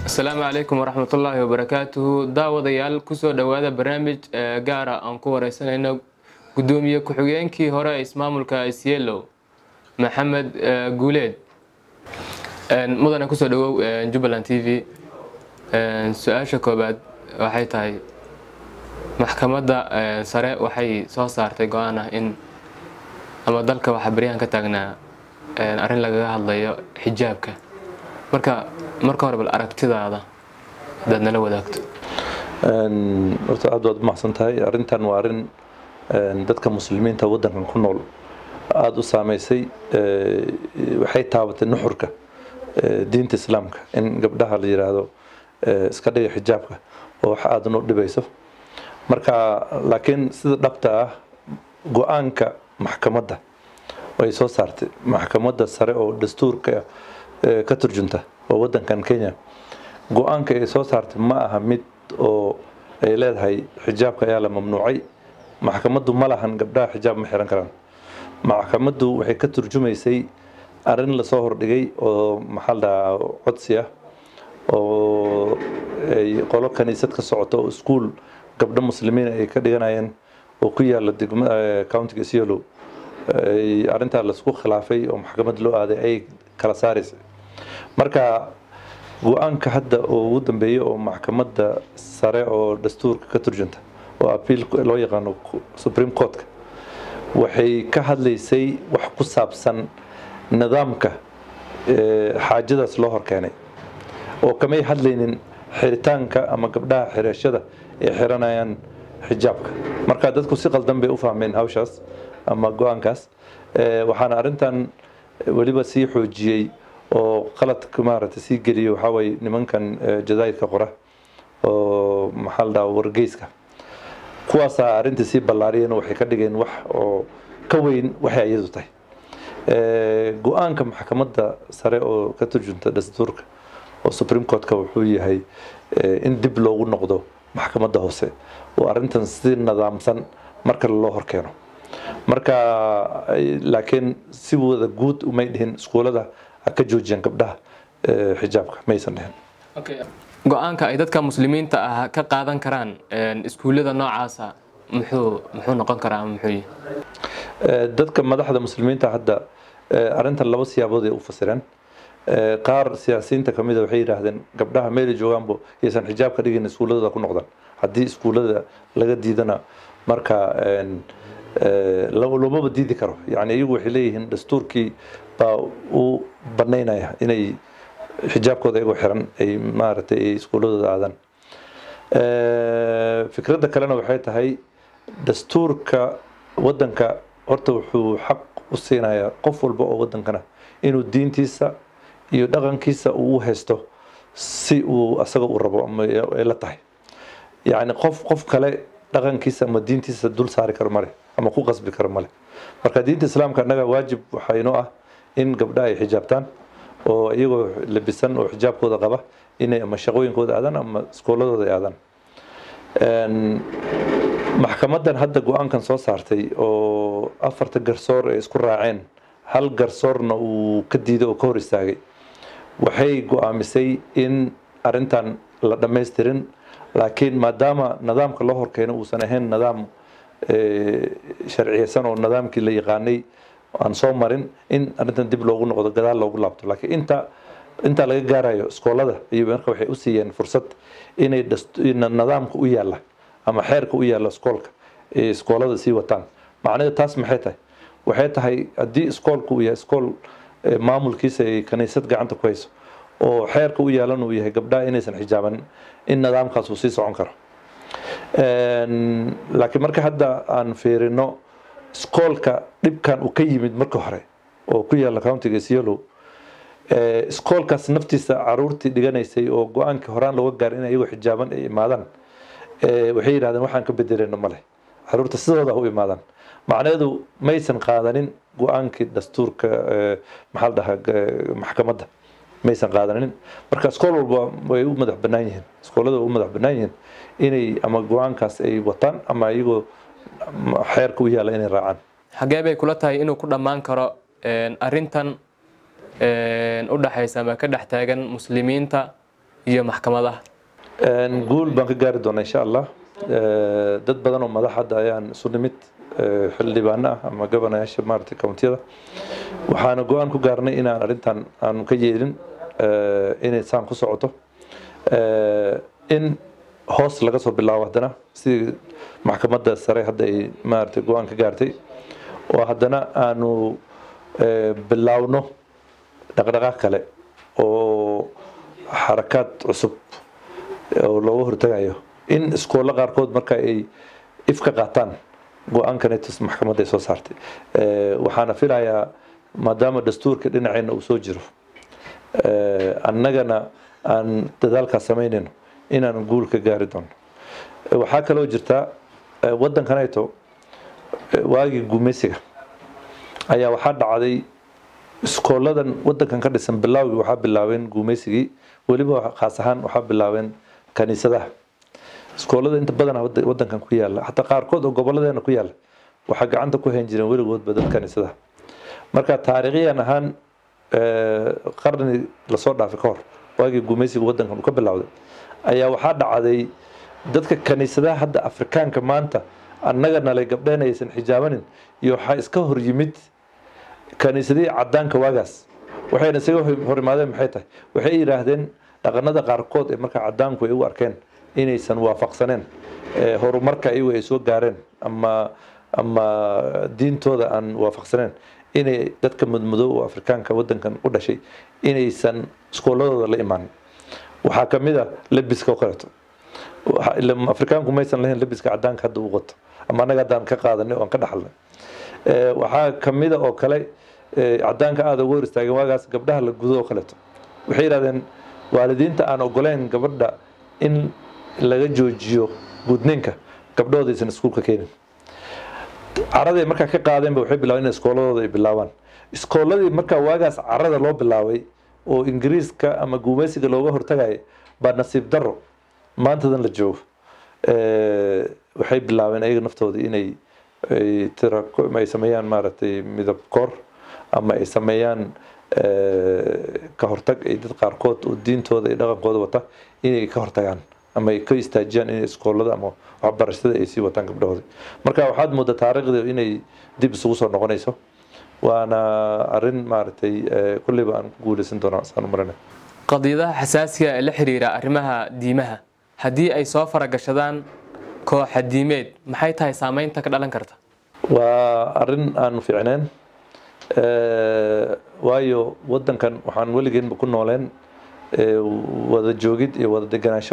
asalaamu calaykum waraxmatullaahi wabarakaatuhu daawadayaal kusoo dhowaada barnaamij gaara aan ku wareysanayno gudoomiye ku-xigeenkii hore ee ismaamulka isyeelow maxamed guuleed mudane kusoo dhawow jubbaland t v su-aasha koobaad waxay tahay maxkamadda sare waxay soo saartay go-aan ah in ama dalka waxaa baryahan ka taagnaa arrin lagaga hadlayo xijaabka marka marka hore bal aragtidaada hadaad nala wadaagto horta aad waad umahadsan tahay arrintan waa arrin dadka muslimiinta waddankan ku nool aada u saameysay waxay taabatay nuxurka diinta islaamka in gabdhaha la yiraahdo iska dhiga xijaabka oo wax aada noo dhibayso marka laakiin sida dhabta ah go-aanka maxkamadda ay soo saartay maxkamadda sare oo dastuurka ka turjunta oo waddankan kenya go-aanka ay soo saartay ma aha mid oo ay leedahay xijaabka ayaa la mamnuucay maxkamaddu ma lahan gabdhaha xijaab ma xiran karaan maxkamaddu waxay ka turjumaysay arrin lasoo hordhigay oo maxaa la dhahaa codsi ah oo ay qolo kaniisad ka socoto oo iskuul gabdho muslimiin ay ka dhiganayeen oo ku yaala degma countiga isiolo arrintaa laisku khilaafay oo maxkamad loo aaday ay kala saaraysay marka go-aanka hadda oo ugu dambeeya oo maxkamadda sare oo dastuurka ka turjunta oo apiil loo yaqaano supreme courtka waxay ka hadlaysay wax ku saabsan nidaamka xaajadaas loo horkeenay oo kamay hadlaynin xiritaanka ama gabdhaha xirashada ay xiranayaan xijaabka marka dadku si qaldan bay u fahmeen hawshaas ama go-aankaas waxaana arrintan weliba sii xoojiyey oo qaladka maaragtay sii geliyey waxaa waye nimankan jazaa'irka qora oo maxaa la dhaha wargeyska kuwaasaa arrintii sii ballaariyeen waxay ka dhigeen wax oo ka weyn waxay iyadu tahay go-aanka maxkamadda sare oo ka turjunta dastuurka oo supreme courtka wuxuu yahay in dib loogu noqdo maxkamadda hoose oo arrintan si nidaamsan mar kale loo horkeeno marka laakiin si wada guud umay dhihin iskuulada ha ka joojiyaan gabdhaha xijaabka maysan dhihin go-aanka ay dadka muslimiinta ah ka qaadan karaan iskuullada noocaasa muxuu muxuu noqon karaa ama muxuu dadka madaxda muslimiinta hadda arrintan laba siyaabood ay u fasireen qaar siyaasiyiinta kamid a waxay yidhaahdeen gabdhaha meelay joogaanbo yaysan xijaab ka dhigin iskuulladooda ku noqdaan haddii iskuullada laga diidana marka loomaba diidi karo yani iyagu waxay leeyihiin dastuurkii baa u banaynaya inay xijaabkooda iyagoo xiran ay maaragtay ay iskuulladooda aadaan fikradda kalena waxay tahay dastuurka waddanka horta wuxuu xaq u siinayaa qof walba oo waddankana inuu diintiisa iyo dhaqankiisa uu u haysto si uu asaga u rabo ama ay la tahay yacni qof qof kale dhaqankiisa ama diintiisa dul saari karo male ama ku qasbi karo male marka diinta islaamka annaga waajib waxaa inoo ah in gabdha ay xijaabtaan oo iyagoo labisan oo xijaabkooda qaba inay ama shaqooyinkooda aadaan ama iskooladooda ay aadaan maxkamaddan hadda go-aankan soo saartay oo afarta garsoor ay isku raaceen hal garsoorna uu ka diiday oo ka hor istaagay waxay go-aamisay in arrintan la dhammaystirin laakiin maadaama nidaamka loo horkeeno uusan ahayn nidaam sharciyeysan oo nidaamkii la yaqaanay aan soo marin in arrintan dib loogu noqdo gadaal loogu laabto laakiin inta intaa laga gaarayo iskoolada iyo marka waxay u siiyeen fursad inay nidaamka u yaalla ama xeerka u yaalla iskoolka ee iskoolada sii wataan macnaheedu taas maxay tahay waxay tahay haddii iskoolku uu yahay iskool maamulkiisa ay kaniisad gacanta ku hayso oo xeerka u yaalan uu yahay gabdhaha inaysan xijaabanin in nidaamkaas uu sii socon karo laakiin marka hadda aan fiirino iskoolka dhibkan uu ka yimid marka hore oo ku yaalla countiga isyolow iskoolkaas naftiisa caruurtii dhiganaysay oo go-aankii horaan looga gaaray in iyagoo xijaaban ay imaadaan waxay yidhahdeen waxaan ka bedeleyno male caruurta sidooda u imaadaan macnaheedu maysan qaadanin go-aankii dastuurka maxaa la dhahaa maxkamadda maysan qaadanin marka iskool walba way u madax bannaan yihiin iskoolada way u madax bannaan yihiin inay ama go-aankaas ay wataan ama iyagoo xeerka u yaalla inay raacaan xagee bay kula tahay inuu ku dhammaan karo arrintan u dhaxaysa ama ka dhex taagan muslimiinta iyo maxkamadaha guul baan ka gaari doonaa insha allah dad badan oo madax hadda ayaan isu nimid xildhibaano ah ama gobanayaasha maaragtay countiyada waxaana go-aan ku gaarnay inaan arrintan aanu ka yeelin inay saan ku socoto in hoos laga soo bilaabo haddana sidii maxkamadda sare hadda ay maaragtay go-aan ka gaartay oo haddana aanu bilaawno dhaqdhaqaaq kale oo xarakaad cusub oo looga hortagayo in iskoollo qaarkood marka ay if ka qaataan go-aankanetus maxkamadda ay soo saartay waxaana filayaa maadaama dastuurka dhinaceenna uu soo jiro annagana aan dadaalkaas samaynayno inaan guul ka gaari doono waxaa kaloo jirtaa waddankanayto waagii gumaysiga ayaa waxaa dhacday iskooladan waddankan ka dhisan bilaawgii waxaa bilaabeen gumaysigii weliba khaas ahaan waxaa bilaabeen kaniisadaha iskoolada inta badan waddankan ku yaala xataa qaarkood oo gobolladeena ku yaala waxaa gacanta ku hayn jireen weligoodba dad kaniisadaha marka taariikhiyan ahaan qarni lasoo dhaafay ka hor waagii gumaysiga waddankan uu ka bilowday ayaa waxaa dhacday dadka kaniisadaha hadda afrikaanka maanta annaga nalay gabdheen aysan xijaabanin iyo waxaa iska hor yimid kaniisadihii cadaanka waagaas waxayna isaga hor imaadeen maxay tahay waxay yidhaahdeen dhaqanada qaarkood ee markaa cadaanku ay u arkeen inaysan waafaqsaneen horumarka iyagu ay soo gaareen ama ama diintooda aan waafaqsaneen inay dadka mudmadow oo afrikaanka waddankan u dhashay inaysan iskooladooda la imaanin waxaa ka mid a lebiska oo kaleeto afrikaanku maysan lahayn lebiska cadaanka hadda u qato ama annaga haddaan ka qaadanay oo aan ka dhaxalnay waxaa ka mid a oo kale cadaanka aada uga hor istaageen waagaas gabdhaha la gudo oo kaleeto waxay yidhahdeen waalidiinta aan ogoleyn gabadha in laga joojiyo gudninka gabdhahooda aysan iskuulka keenin caraday markaa ka qaadeenba waxay bilaabeen in iskooladooda ay bilaabaan iskooladii markaa waagaas carada loo bilaabay oo ingiriiska ama gumaysiga looga hortagaya baa nasiib daro maantadan la joogo waxay bilaabeen ayaga naftooda inay tira ay sameeyaan maaragtay midab koor ama ay sameeyaan ka hortag ay dad qaarkood oo diintooda iyo dhaqankooda wata inay ka hortagaan ama ay ka istaajiyaan in iskoolada ama waxbarashada ay sii wataan gabdhahooda marka waxaad moodaa taariikhda inay dib isugu soo noqonayso waana arin maaragtay kulleyba aan ku guuleysan doonaa saan u maranay qadiyadaha xasaasiga ee la xiriira arrimaha diimaha haddii ay soo faragashadaan kooxa diimeed maxay tahay saameynta ka dhalan karta waa arin aanu fiicneen waayo waddankan waxaan weligeenba ku nooleen wada joogid iyo wada deganaansho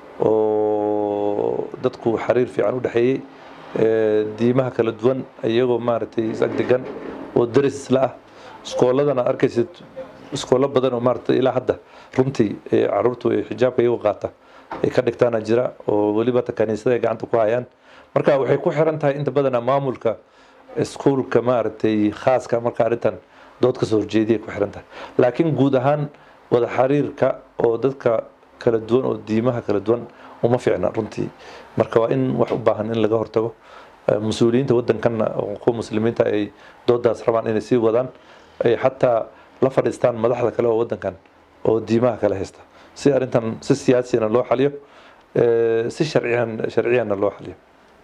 oo dadku xiriir fiican u dhexeeyey diimaha kala duwan iyagoo maaragtay isag degan oo daris isla ah iskooladana arkaysid iskoolo badan oo maaragtay ilaa hadda runtii caruurtu ay xijaabka iyagoo qaata ay ka dhigtaana jira oo weliba ta kaniisada ay gacanta ku hayaan marka waxay ku xiran tahay inta badana maamulka iskuulka maaragtay khaaska marka arrintan dood ka soo horjeediyay ku xiran tahay laakiin guud ahaan wada xiriirka oo dadka kala duwan oo diimaha kala duwan uma fiicna runtii marka waa in wax u baahan in laga hortago mas-uuliyiinta waddankanna kuwa muslimiinta ay doodaas rabaan inay sii wadaan ay xataa la fadhiistaan madaxda kale oo waddankan oo diimaha kale haysta si arrintan si siyaasiyana loo xaliyo si sharciyan sharciyanna loo xaliyo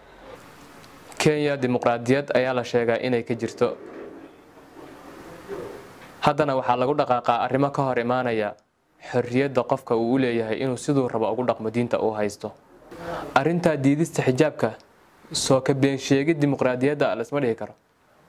kenya dimuqraadiyad ayaa la sheegaa inay ka jirto haddana waxaa lagu dhaqaaqaa arrimo ka hor imaanaya xorriyadda qofka uu u leeyahay inuu siduu rabo ugu dhaqmo diinta uu haysto arrintaa diidista xijaabka soo ka been sheegid dimuqraadiyadda lasma dhihi karo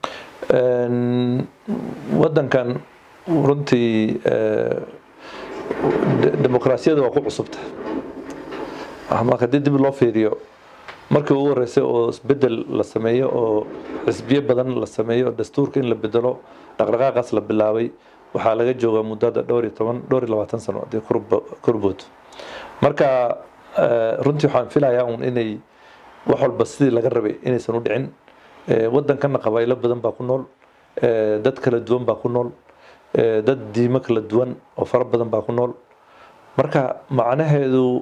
waddankan runtii dimuqraasiyada waa ku cusubta marka haddii dib loo fiiriyo markii ugu horeysay oo isbedel la sameeyo oo xisbiyo badan la sameeyo dastuurka in la bedelo dhaqdhaqaaqaas la bilaabay waxaa laga joogaa muddada dhowr iyo toban dhowr iyo labaatan sano haddii korbood marka runtii waxaan filayaa un inay wax walba sidii laga rabay inaysan u dhicin waddankana qabaa'ilo badan baa ku nool dad kala duwan baa ku nool dad diimo kala duwan oo fara badan baa ku nool marka macnaheedu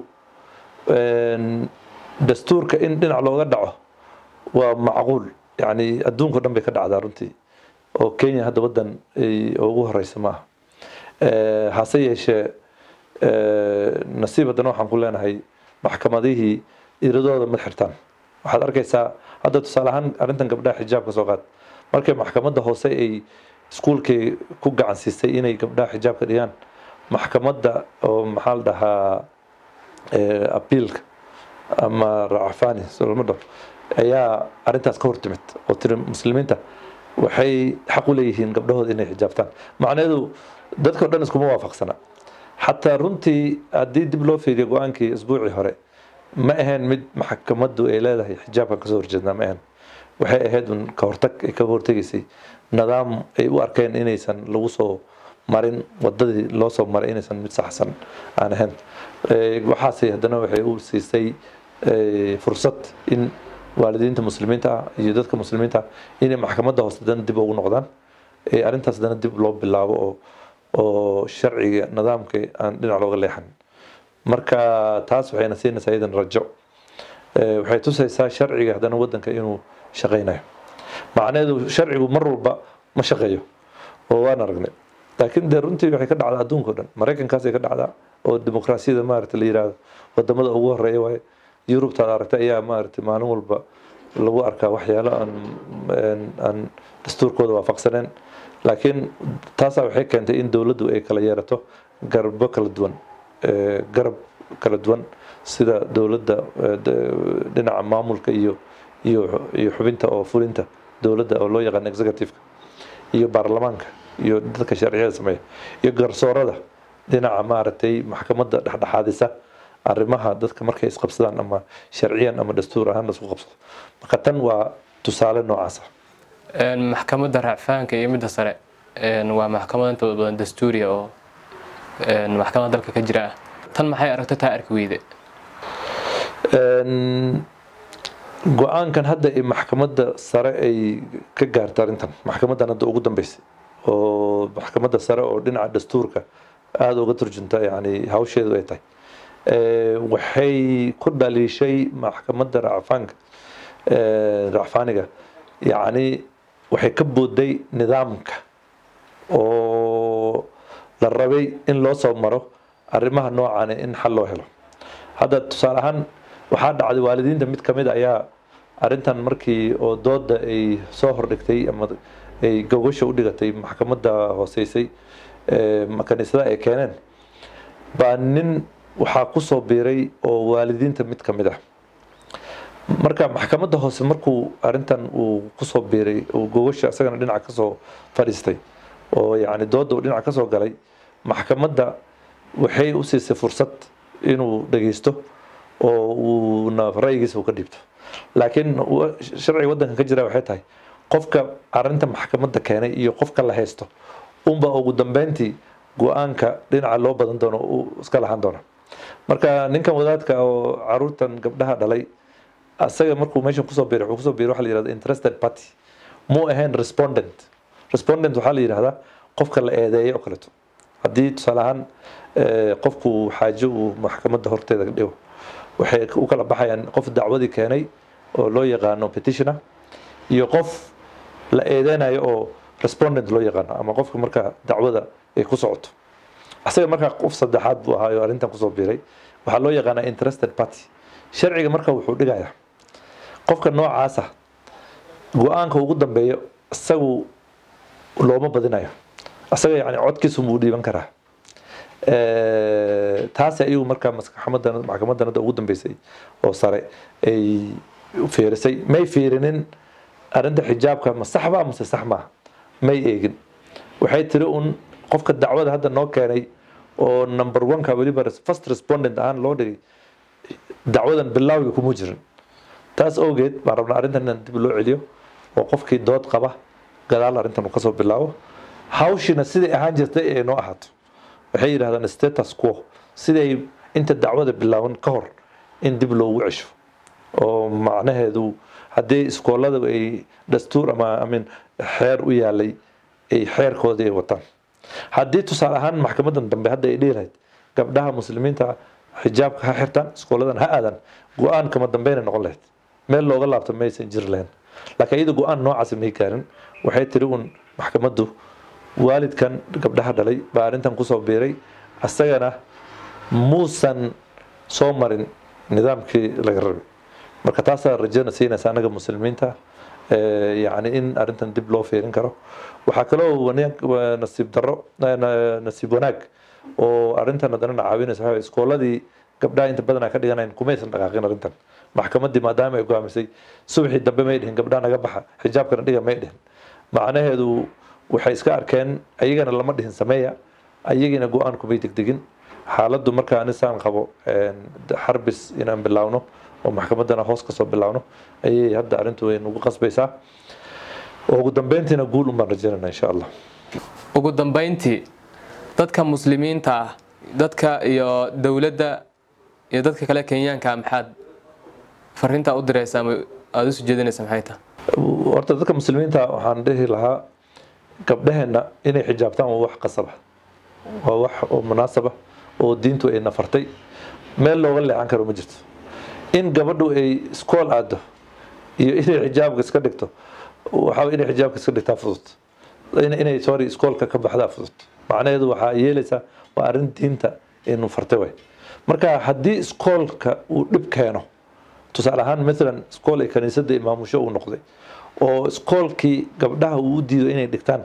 dastuurka in dhinac looga dhaco waa macquul yani adduunka dhan bay ka dhacdaa runtii oo kenya hadda waddan ugu horeysa maaha hase yeeshee nasiib haddana waxaan ku leenahay maxkamadihii iradooda ma xirtaan waxaad arkaysaa hadda tusaale ahaan arrintan gabdhaha xijaabka soo qaad markay maxkamadda hoose ay iskuulkay ku gacan siisay inay gabdhaha xijaabka dhigaan maxkamadda oo maxaa la dhahaa abiilka ama racafani solama dhaho ayaa arrintaas ka hortimid oo tiri muslimiinta waxay xaq u leeyihiin gabdhahooda inay xijaabtaan macnaheedu dadka o dhan iskuma waafaqsana xataa runtii haddii dib loo fiiriyo go-aankii isbuucii hore ma ahayn mid maxkamaddu ay leedahay xijaabka kasoo horjeednaa ma ahayn waxay ahayd un ka hortag ay kaga hortegaysay nidaam ay u arkeen inaysan lagu soo marin wadadii loo soo maray inaysan mid saxsan aan ahayn waxaase haddana waxay u siisay fursad in waalidiinta muslimiinta ah iyo dadka muslimiinta ah inay maxkamadda hoose dana dib ugu noqdaan arrintaas dana dib loo bilaabo oo oo sharciga nidaamka aan dhinac looga leexan marka taas waxayna siinaysaa iyadan rajo waxay tusaysaa sharciga haddana wadanka inuu shaqaynayo macnaheedu sharcigu mar walba ma shaqeeyo oo waan aragnay laakiin dee runtii waxay ka dhacdaa adduunka o dhan maraykankaasay ka dhacdaa oo dimuqraasiyada maaragta la yiraahdo wadamada ugu horeeya waaye yurubtaad aragtay ayaa maaragtay maalin walba lagu arkaa waxyaalo aan aan dastuurkooda waafaqsaneen laakiin taasaa waxay keentay in dowladdu ay kala yeerato garbo kala duwan garab kala duwan sida dowladda dhinaca maamulka iyo iyo iyo xubinta oo fulinta dowladda oo loo yaqaan executive-ka iyo baarlamaanka iyo dadka sharciyada sameeya iyo garsoorada dhinaca maaragtay maxkamadda dhexdhexaadisa arrimaha dadka markay isqabsadaan ama sharciyan ama dastuur ahaan laisku qabsado marka tan waa tusaale noocaasa maxkamadda racfaanka iyo midda sare waa maxkamad intooda badan dastuuriya oo maxkamad dalka ka jira ah tan maxay aragto taa arki weyde go-aankan hadda ee maxkamadda sare ay ka gaarta arrintan maxkamaddan hadda ugu dambeysay oo maxkamadda sare oo dhinaca dastuurka aada uga turjunta yani hawsheedu ay tahay waxay ku dhaliishay maxkamadda racfaanka racfaaniga yacni waxay ka booday nidaamka oo la rabay in loo soo maro arrimaha noocan in xal loo helo hadda tusaale ahaan waxaa dhacday waalidiinta mid ka mid ayaa arrintan markii oo dooda ay soo hordhigtay ama ay gogasha u dhigatay maxkamadda hooseysay kaniisada ay keeneen baa nin waxaa kusoo biiray oo waalidiinta mid ka mid ah marka maxkamadda hoose markuu arrintan uu kusoo biiray uu gogasha isagana dhinaca kasoo fadhiistay oo yacni dooda uu dhinaca kasoo galay maxkamadda waxay u siisay fursad inuu dhageysto oo uuna ra'yigiisa uu ka dhiibto laakiin sharciga waddankan ka jira waxay tahay qofka arrinta maxkamadda keenay iyo qofka la haysto unba ugu dambeyntii go-aanka dhinaca loo badan doono uu iska lahaan doona marka ninkan wadaadka oo caruurtan gabdhaha dhalay asaga markuu meeshan kusoo biiray wuxuu kusoo biiray waxa la yihahda interested party muu ahayn respondent respondent waxaa la yidhahdaa qofka la eedeeyo oo kaleeto haddii tusaale ahaan qofku xaajo uu maxkamadda horteeda dhigo waxay u kala baxayaan qof dacwadii keenay oo loo yaqaano petitioner iyo qof la eedeynayo oo respondent loo yaqaano ama qofka marka dacwada ay ku socoto asaga markaa qof saddexaad buu ahaa oo arrintan kusoo biiray waxaa loo yaqaanaa interested party sharciga marka wuxuu dhigayaa qofka noocaasa go-aanka ugu dambeeyo isagu looma badinayo asaga yani codkiisu buu dhiiban karaa taasi ayagu markaa maxkamadan maxkamadan hadda ugu dambeysay oo sare ay fiirisay may fiirinin arrinta xijaabka ma saxba mase sax maaha may eegin waxay tiri un qofka dacwada hadda noo keenay oo number one-ka weliba first respondent ahaan loo dhigay dacwadan bilawga kuma jirin taas awgeed baan rabnaa arrintan inaan dib loo celiyo oo qofkii dood qaba gadaal arrintan uu kasoo bilaabo hawshina siday ahaan jirtay ee noo ahaato waxay yidhahdaan status quo siday inta dacwada bilaaban ka hor in dib loogu cesho oo macnaheedu haddii iskoolada ay dastuur ama amin xeer u yaalay ay xeerkoodii ay wataan haddii tusaale ahaan maxkamadan dambe hadda ay dhihi lahayd gabdhaha muslimiinta xijaabka ha xirtaan iskooladan ha aadan go-aan kama dambeyna noqon lahayd meel looga laabto maysan jiri lahayn laakiin iyada go-aan noocaasi may gaarin waxay tiri un maxkamaddu waalidkan gabdhaha dhalay baa arrintan kusoo biiray asagana muusan soo marin nidaamkii laga rabay marka taasaa rajana siinaysa anaga muslimiinta yani in arrintan dib loo fiirin karo waxaa kaloo nasiib daro nasiib wanaag oo arrintan haddana caawinaysa waxaa iskooladii gabdhaha inta badan ka dhiganayn kumaysan dhaqaaqin arrintan maxkamaddii maadaama ay go'aamisay subaxii dambe may dhihin gabdhaha naga baxa xijaabkana dhiga may dhihin macnaheedu waxay iska arkeen ayagana lama dhihin sameeya ayagiina go-aan kumay degdegin xaaladdu markaa anisaan qabo xarbis inaan bilaawno oo maxkamaddana hoos kasoo bilaawno ayay hadda arrintu way nagu qasbaysaa ugu dambeyntiina guul unbaan rajaynayna insha allah ugu dambeyntii dadka muslimiinta ah dadka iyo dowladda iyo dadka kale kenyaanka maxaad fariintaa u diraysaa ama aada usu jeedinaysa maxay tahay horta dadka muslimiinta waxaan dhihi lahaa gabdhaheenna inay xijaabtaan waa wax qasaba waa wax oo munaasaba oo diintu ay nafartay meel looga leexan karo ma jirto in gabadhu ay iskool aado iyo inay xijaabka iska dhigto waxaa inay xijaabka iska dhigtaa fudud inay sorry iskoolka ka baxdaa fudud macnaheedu waxaa yeelaysaa waa arrin diinta inu fartay way marka haddii iskoolka uu dhib keeno tusaale ahaan maalan iskool ay kaniisadda imaamusho uu noqday oo iskoolkii gabdhaha uu u diido inay dhigtaan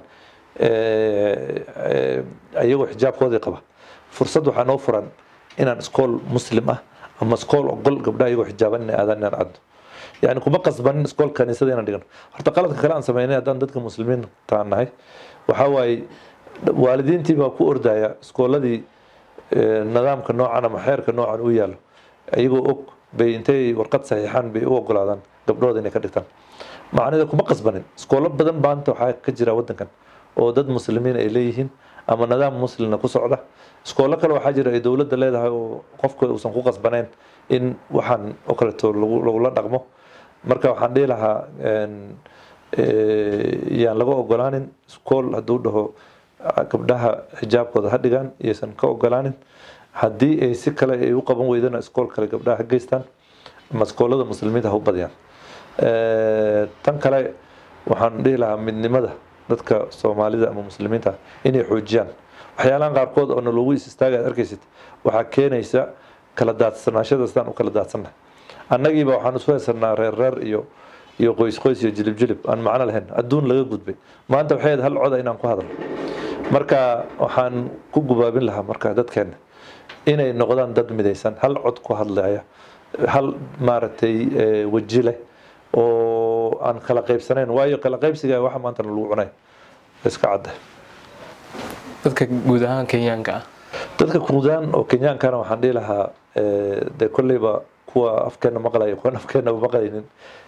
iyagoo xijaabkoodii qaba fursad waxaa noo furan inaan iskool muslim ah ama iskool ogol gabdhaha iyagoo xijaaban inay aadaan inaan caddo yani kuma qasbanin iskool kaniisada inaan dhigano horta qaladka kale aan sameynay haddaan dadka muslimiinta nahay waxaa waaye waalidiintii baa ku ordaya iskooladii nidaamka noocan ama xeerka noocan u yaalo iyagoo og bay intay warqad saxiixaan bay u ogolaadaan gabdhooda inay ka dhigtaan macnaheeda kuma qasbanin iskoolo badan baanta waxaa ka jira wadankan oo dad muslimiin ay leeyihiin ama nidaam muslimna ku socda iskoolo kale waxaa jira ay dowladda leedahay oo qofka uusan ku qasbanayn in waxaan oo kaleeto lagula dhaqmo marka waxaan dhihi lahaa yaan laga ogolaanin iskool hadduu dhaho gabdhaha xijaabkooda ha dhigaan iyaysan ka ogolaanin haddii ay si kale ay u qaban weydana iskool kale gabdhaha ha geystaan ama iskoolada muslimiinta ha u badiyaan tan kale waxaan dhihi lahaa midnimada dadka soomaalida ama muslimiinta inay xoojiyaan waxyaalahan qaarkood oo naloogu is istaaga ad arkaysid waxaa keenaysa kala daadsanaashada sidaan u kala daadsanna annagiiba waxaan isu haysanaa reer reer iyo iyo qoys qoys iyo jilib jilib aan macno lahayn adduun laga gudbay maanta waxay hal coda inaan ku hadalno marka waxaan ku gubaabin lahaa marka dadkeena inay noqdaan dad midaysan hal cod ku hadlaya hal maaragtay weji leh oo aan kala qaybsanayn waayo kala qaybsiga waxa maanta lagu cunay iska cadda dadka guud ahaan kenyaanka ah dadka guudaan oo kenyaankana waxaan dhihi lahaa dee kolleyba kuwa afkeena maqlaya kuwan afkeena maqlaynin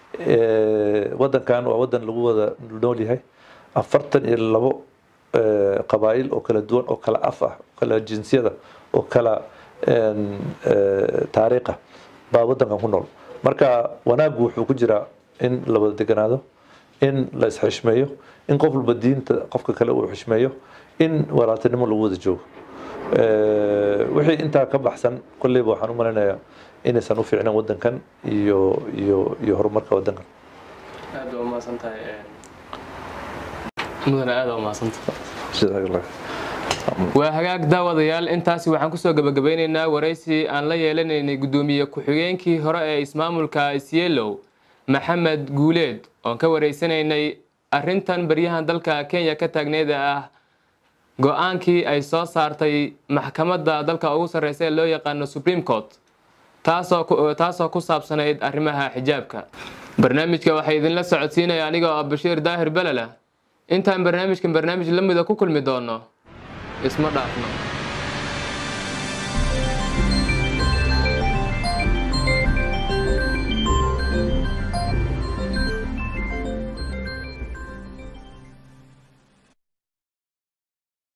wadankan waa wadan lagu wada nool yahay afartan iyo labo qabaa'il oo kala duwan oo kala af ah oo kala jinsiyada oo kala taariikha baa wadankan ku nool marka wanaaggu wuxuu ku jiraa in la wada deganaado in la isxishmeeyo in qof walba diinta qofka kale uu xishmeeyo in walaaltinimo lagu wada joogo wixii intaa ka baxsan kolleyba waxaan u malaynayaa inaysan u fiicnan wadankan iyo iyo iyo horumarka wadankan aad baa umahadsan tahay mudane aad baa umahadsantahay jazakallah waa hagaag daawadayaal intaasi waxaan kusoo gabagabeyneynaa waraysi aan la yeelanaynay guddoomiye ku-xigeenkii hore ee ismaamulka isyeelow maxamed guuleed oon ka wareysanaynay arrintan baryahan dalka kenya ka taagneed ee ah go-aankii ay soo saartay maxkamadda dalka ugu sarreysa ee loo yaqaano supreme court taasoo ku saabsanayd arrimaha xijaabka barnaamijka waxaa idinla socodsiinaya anigoo ah bashiir daahir belala intaan barnaamijkan barnaamij la mida ku kulmi doono isma dhaafno